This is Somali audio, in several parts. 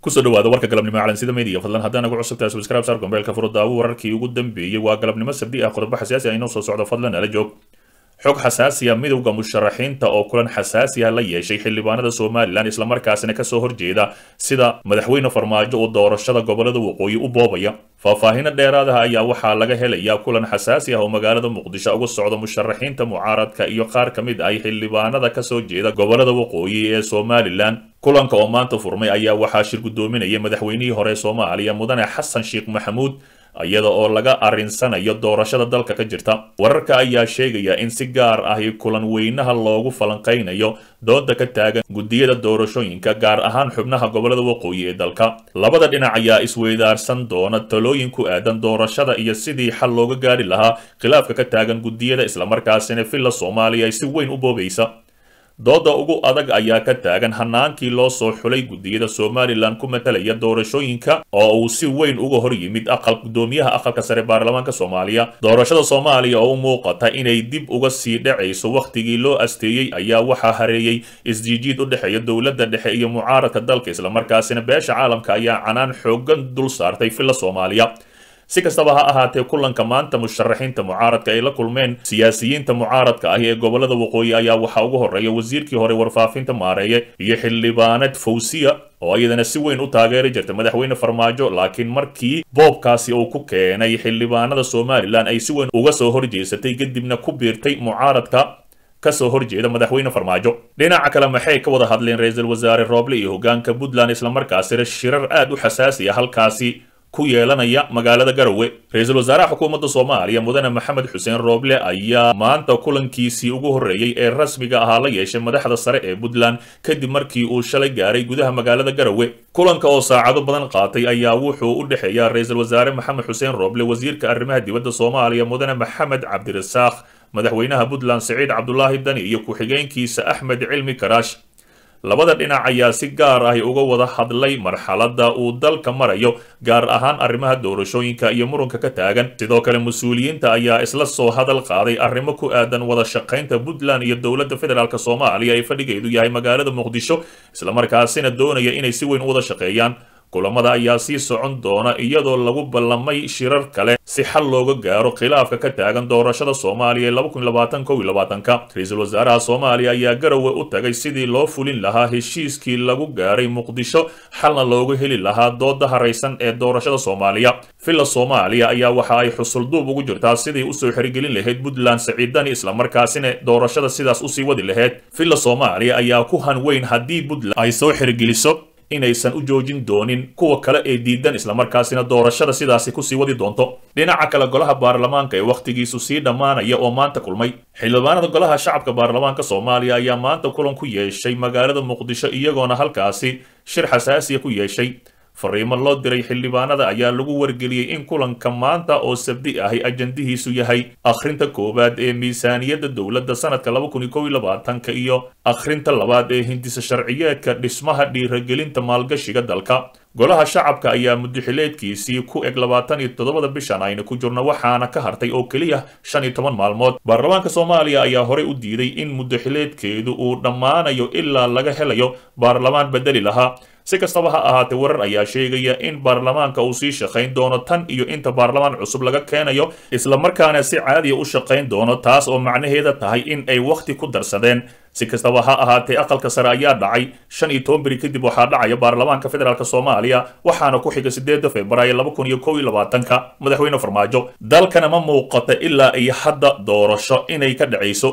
kusoo dhawaada warka galabnimo calansida media fadlan haddaan nagu cusubtahay subscribe saar gombeelka furo daawo wararkii ugu dambeeyey waa galabnimo sabdi ah qodobo xasaasi ah inoo soo socdo fadlan nala joog xog xasaasiya midowda musharaxiinta oo kulan xasaasi ah la yeeshay xildhibaanada somalilan islamarkaasina kasoo horjeeda sida madaxweyne farmaajo uu doorashada gobolada waqooyi u boobaya faahfaahino dheeraadaha ayaa waxaa laga helayaa kulan xasaasi ah oo magaalada muqdisho uga socda musharaxiinta mucaaradka iyo qaar ka mid ah xildhibaanada kasoo jeeda gobolada waqooyi ee somalilan kulanka oo maanta furmay ayaa waxaa shir guddoominaya madaxweynihii hore soomaaliya mudane xasan sheekh maxamuud iyada oo laga arinsanayo doorashada dalka ka jirta wararka ayaa sheegaya in si gaar ahi kulan weynaha loogu falanqaynayo dooda ka taagan guddiyada doorashooyinka gaar ahaan xubnaha gobolada waqooyi ee dalka labada dhinac ayaa isweydaarsan doona talooyin ku aadan doorashada iyo sidii xal looga gaari lahaa khilaafka ka taagan guddiyada islamarkaasina villa soomaaliya ay si weyn u boobaysa dooda ugu adag ayaa ka taagan hanaankii loo soo xulay guddiyada somalilan ku matalaya doorashooyinka oo uu si weyn uga hor yimid aqal guddoomiyaha aqalka sare baarlamaanka soomaaliya doorashada soomaaliya oo u muuqata inay dib uga sii dhacayso wakhtigii loo asteeyey ayaa waxaa hareeyey isjiijiid u dhexeeya dowladda dhexe iyo mucaaradka dalka islamarkaasina beesha caalamka ayaa canaan xoogan dul saartay villa soomaaliya si kastaba ha ahaatee kulanka maanta musharaxiinta mucaaradka ay la kulmeen siyaasiyiinta mucaaradka ah ee gobolada waqooyi ayaa waxaa ugu horreeya wasiirkii hore warfaafinta maareeye iyo xildhibaanad fawsiya oo iyadana si weyn u taageeri jirta madaxweyne farmaajo laakiin markii boobkaasi uu ku keenay xildhibaanada somalilan ay si weyn uga soo horjeesatay kadibna ku biirtay mucaaradka kasoo horjeeda madaxweyne farmaajo dhinaca kale maxay ka wada hadleen ra-iisul wasaare rooble iyo hogaanka puntland islamarkaasina shirar aad u xasaasi ah halkaasi ku yeelanaya magaalada garowe ra-iisul wasaaraha xukuumadda soomaaliya mudane maxamed xuseen rooble ayaa maanta kulankiisii ugu horreeyey ee rasmiga ahaa la yeeshay madaxda sare ee puntland kadib markii uu shalay gaaray gudaha magaalada garowe kulanka oo saacado badan qaatay ayaa wuxuu u dhexeeya ra-iisul wasaare maxamed xuseen rooble wasiirka arrimaha dibadda soomaaliya mudane maxamed cabdirasaaq madaxweynaha puntland siciid cabdulaahi dani iyo ku-xigeenkiisa axmed cilmi karaash labada dhinac ayaa si gaar ahi uga wada hadlay marxaladda uu dalka marayo gaar ahaan arrimaha doorashooyinka iyo muranka ka taagan sidoo kale mas-uuliyiinta ayaa isla soo hadal qaaday arrimo ku aadan wada shaqaynta puntland iyo dowladda federaalk soomaaliya ee fadhigeedu yahay magaalada muqdisho islamarkaasina doonaya inay si weyn u wada shaqeeyaan kulamada ayaa sii socon doona iyadoo lagu ballamay shirar kale si xal looga gaaro khilaafka ka taagan doorashada soomaaliya ee laba kun labaatan kow iyo labaatanka ra-iisul wasaaraha soomaaliya ayaa garowe u tagay sidii loo fulin lahaa heshiiskii lagu gaaray muqdisho xalna looga heli lahaa dooda haraysan ee doorashada soomaaliya villa soomaaliya ayaa waxa ay xusulduub ugu jirtaa sidii usoo xirigelin lahayd puntland saciidani islamarkaasina doorashada sidaas usii wadi lahayd villa soomaaliya ayaa ku hanweyn haddii puntland ay soo xirigeliso inaysan u joojin doonin kuwa kale ee diidan islamarkaasina doorashada sidaasi kusii wadi doonto dhinaca kale golaha baarlamaanka ee wakhtigiisu sii dhammaanaya oo maanta kulmay xildhibaanada golaha shacabka baarlamaanka soomaaliya ayaa maanta kulan ku yeeshay magaalada muqdisho iyagoona halkaasi shir xasaasiya ku yeeshay fariimo loo diray xildhibaanada ayaa lagu wargeliyey in kulanka maanta oo sabdi ahi ajandihiisu yahay akhrinta koowaad ee miisaaniyadda dowladda sanadka laba kun iyo kow iyo labaatanka iyo akhrinta labaad ee hindisa sharciyeedka dhismaha dhiiragelinta maalgashiga dalka golaha shacabka ayaa mudaxileedkiisii ku eg labaatan iyo toddobada bishan ayna ku jirno waxaana ka hartay oo keliya shan iyo toban maalmood baarlamaanka soomaaliya ayaa horey u diiday in mudaxileedkeedu uu dhammaanayo ilaa laga helayo baarlamaan bedeli lahaa si kastaba ha ahaatee warar ayaa sheegaya in baarlamaanka uu sii shaqayn doono tan iyo inta baarlamaan cusub laga keenayo islamarkaana si caadiya u shaqayn doono taas oo macnaheeda tahay in ay wakhti ku darsadeen si kastaba ha ahaatee aqalka sare ayaa dhacay shan iyo toban beri kadib waxaa dhacaya baarlamaanka federaalk soomaaliya waxaana ku xiga sideeda februaayo laba kun iyo kow iyo labaatanka madaxweyne farmaajo dalkana ma muuqata ilaa iyo hadda doorasho inay ka dhacayso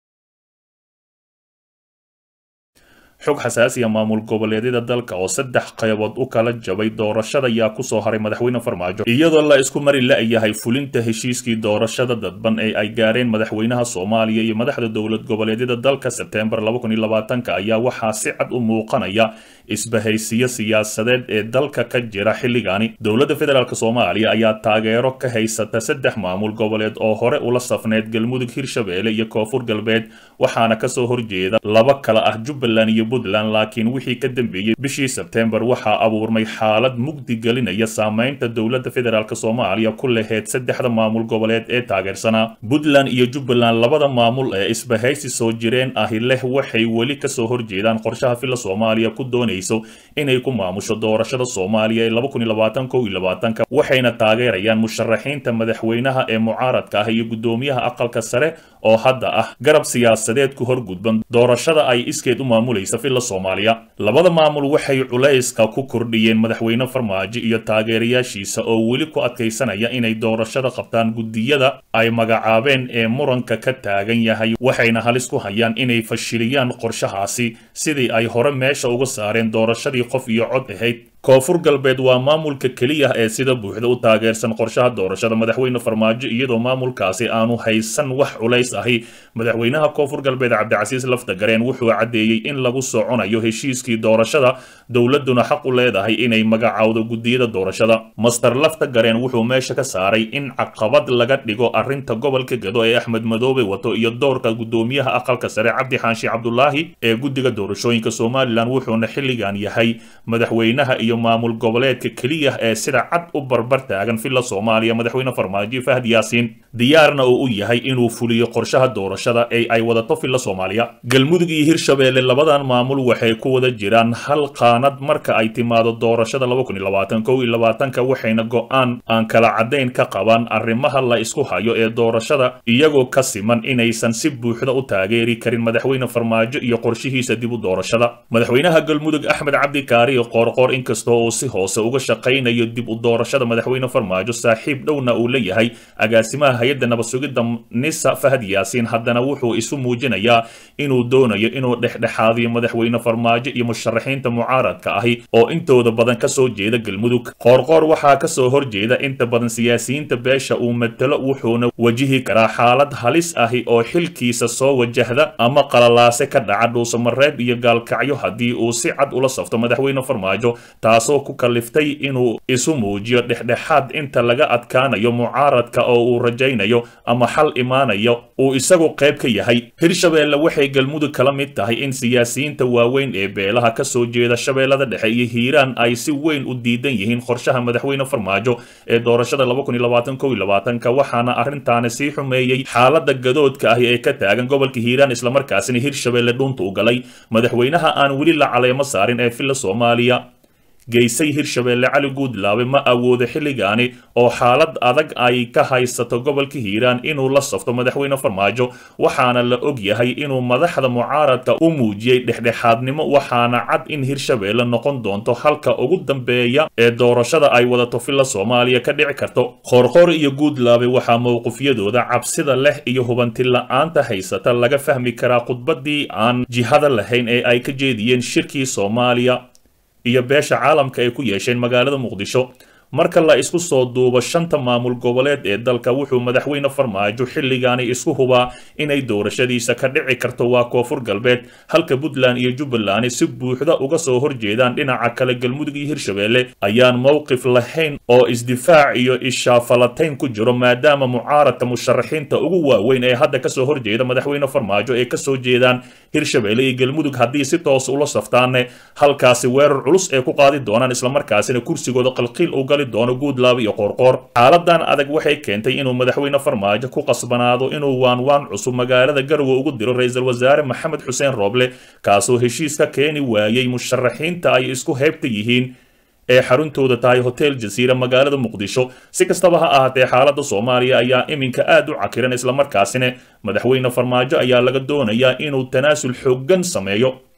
xog xasaasiya maamul goboleedyada dalka oo saddex qaybood u kala jabay doorashada ayaa kusoo haray madaxweyne farmaajo iyadoo la isku mari la-yahay fulinta heshiiskii doorashada dadban ee ay gaareen madaxweynaha soomaaliya iyo madaxda dowlad goboleedyada dalka sebteembar laba kun iyo labaatanka ayaa waxaa si cad u muuqanaya isbahaysiyo siyaasadeed ee dalka ka jira xilligani dowladda federaalk soomaaliya ayaa taageero ka haysata saddex maamul goboleed oo hore ula safneyd galmudug hirshabeelle iyo koonfur galbeed waxaana kasoo horjeeda laba kala ah jubbaland iyo puntland laakiin wixii ka dambeeyey bishii sebtembar waxaa abuurmay xaalad mugdi gelinaya saameynta dowladda federaalk soomaaliya ku laheyd saddexda maamul goboleed ee taageersanaa puntland iyo jubbaland labada maamul ee isbahaysi soo jireen ahi leh waxay weli kasoo horjeedaan qorshaha filla soomaaliya ku doonayso inay ku maamusho doorashada soomaaliya ee waxayna taageerayaan musharaxiinta madaxweynaha ee mucaaradka ah iyo guddoomiyaha aqalka sare oo hadda ah garab siyaasadeed ku horgudban doorashada ay iskeed u maamulaysa filla soomaaliya labada maamul waxay culayska ku kordhiyeen madaxweyne farmaajo iyo taageerayaashiisa oo weli ku adkaysanaya inay doorashada qabtaan guddiyada ay magacaabeen ee muranka ka taagan yahay waxayna halis ku hayaan inay fashiliyaan qorshahaasi sidii ay hore meesha uga saareen doorashadii qof iyo cod ahayd koonfur galbeed waa maamulka keliya ee sida buuxda u taageersan qorshaha doorashada madaxweyne farmaajo iyadoo maamulkaasi aanu haysan wax culays ahi madaxweynaha koonfur galbeed cabdicasiis laftagareen wuxuu caddeeyey in lagu soconayo heshiiskii doorashada dowladuna xaq u leedahay inay magacaawdo guddiyada doorashada master laftagareen wuxuu meesha ka saaray in caqabad laga dhigo arrinta gobolka gado ee axmed madoobe wato iyo doorka guddoomiyaha aqalka sare cabdi xaanshi cabdulaahi ee guddiga doorashooyinka somalilan wuxuuna xilligan yahay madaxweynaha iyo maamul goboleedka keliya ee sida cad u barbar taagan filla soomaaliya madaxweyne farmaajo fahad yaasiin diyaarna oo u yahay inuu fuliyo qorshaha doorashada ee ay wadato filla soomaaliya galmudug iyo hirshabeelle labadan maamul waxay ku wada jiraan hal qaanad marka ay timaado doorashada waxayna go-aan aan kala caddayn ka qabaan arrimaha la isku hayo ee doorashada iyagoo ka siman inaysan si buuxda u taageeri karin madaxweyne farmaajo iyo qorshihiisa dib u doorashada madaxweynaha galmudug axmed cabdi kaariyo qoorqoor inkastoo uu si hoose uga shaqaynayo dib u doorashada madaxweyne farmaajo saaxiib dhowna uu leeyahay agaasimaha hay-adda nabadsugidda nisa fahad yaasiin haddana wuxuu isu muujinayaa inuu doonayo inuu dhexdhexaadiyo madaxweyne farmaajo iyo musharaxiinta mucaaradka ahi oo intooda badan kasoo jeeda galmudug qoorqoor waxaa kasoo horjeeda inta badan siyaasiyiinta beesha uu matalo wuxuuna wajihi karaa xaalad halis ahi oo xilkiisa soo wajahda ama qalalaase ka dhaca dhuusamareeb iyo gaalkacyo haddii uu si cad ula safto madaxweyne farmaajo taasoo ku kaliftay inuu isu muujiyo dhexdhexaad inta laga adkaanayo mucaaradka oo uu rajaynayo ama xal imaanayo uu isagu qayb ka yahay hirshabeelle waxay galmudug kala mid tahay in siyaasiyiinta waaweyn ee beelaha kasoo jeeda shabeellada dhexe iyo hiiraan ay si weyn u diidan yihiin qorshaha madaxweyne farmaajo ee doorashada waxaana arrintaani sii xumeeyey xaalada gadoodka ahi ee ka taagan gobolka hiiraan islamarkaasina hirshabeelle dhunta u galay madaxweynaha aan weli la caleemo saarin ee filla soomaaliya geysay hirshabeelle cali guudlaabe ma awoodo xilligaani oo xaalad adag ay ka haysato gobolka hiiraan inuu la safto madaxweyne farmaajo waxaana la og yahay inuu madaxda mucaaradka u muujiyey dhexdhexaadnimo waxaana cad in hirshabeelle noqon doonto halka ugu dambeeya ee doorashada ay wadato filla soomaaliya ka dhici karto qoorqoor iyo guudlaabe waxaa mowqifyadooda cabsida leh iyo hubanti la-aanta haysata laga fahmi karaa khudbadii aan jihada lahayn ee ay ka jeediyeen shirkii soomaaliya iyo beesha caalamka ay ku yeesheen magaalada muqdisho marka la isku soo duubo shanta maamul goboleed ee dalka wuxuu madaxweyne farmaajo xilligaani isku hubaa inay doorashadiisa ka dhici karto waa koonfur galbeed halka puntland iyo jubbaland si buuxda uga soo horjeedaan dhinaca kale galmudug iyo hirshabeelle ayaan mowqif lahayn oo isdifaac iyo ishaafalatayn ku jiro maadaama mucaaradka musharaxiinta ugu waaweyn ee hadda kasoo horjeeda madaxweyne farmaajo ay kasoo jeedaan hirshabeelle iyo galmudug haddii si toos ula saftaane halkaasi weerar culus ee ku qaadi doonaan islamarkaasina kursigooda qalqiil u gali doono guudlaaba iyo qoorqoor xaaladan adag waxay keentay inuu madaxweyne farmaajo ku qasbanaado inuu waanwaan cusub magaalada garowe ugu diro ra-iisul wasaare maxamed xuseen rooble kaasoo heshiis ka keeni waayey musharaxiinta ay isku heybta yihiin ee xaruntooda tahay hotel jasiira magaalada muqdisho si kastaba ha ahaatee xaaladda soomaaliya ayaa iminka aad u cakiran islamarkaasina madaxweyne farmaajo ayaa laga doonayaa inuu tanaasul xooggan sameeyo